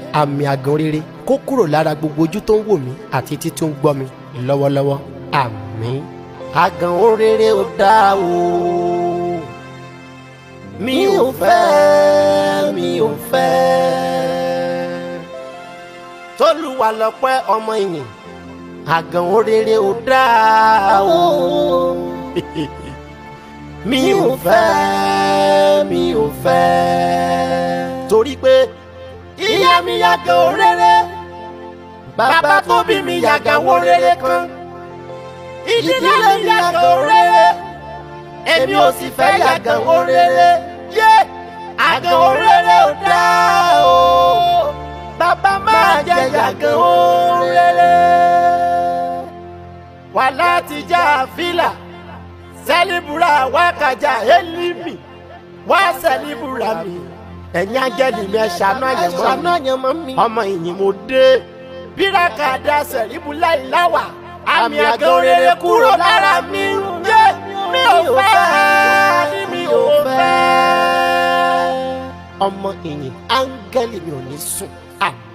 àmì àgàn rere kó kúrò lára gbogbo ojú tó ń wò mí àti etí tó ń gbọ́ mi lọ́wọ́lọ́wọ́ àmín. àgàn orere ò dáa o mi ò fẹ́ mi ò fẹ́ tólúwa lọ́pẹ́ ọmọ ìyìn àgàn orere ò dáa o mi ò fẹ́ mi ò fẹ́ torí pé ìyá mi yàgàn orere bàbá tó bí mi yàgàn orere kan ìdílé mi yàgàn orere èmi ò sì fẹ́ yàgàn orere yé àgàn orere ò dáa o bàbá máa jẹ yàgàn orere wà láti já fìlà sẹ́líbùrà wákàjà élímì wá sẹ́líbùrà mi ẹ̀yin áńgẹ́lì mi ẹ̀ ṣàánú àyẹ̀mọ́ mi ọmọ ìyìn mo dé bíràkà dá sẹ́líbùlá ìláwà àmì àgàn orere kúrò lára mi yé mi ò fẹ́ mi ò fẹ́ ọmọ ìyìn áńgẹ́lì mi ò ní sùn àmì.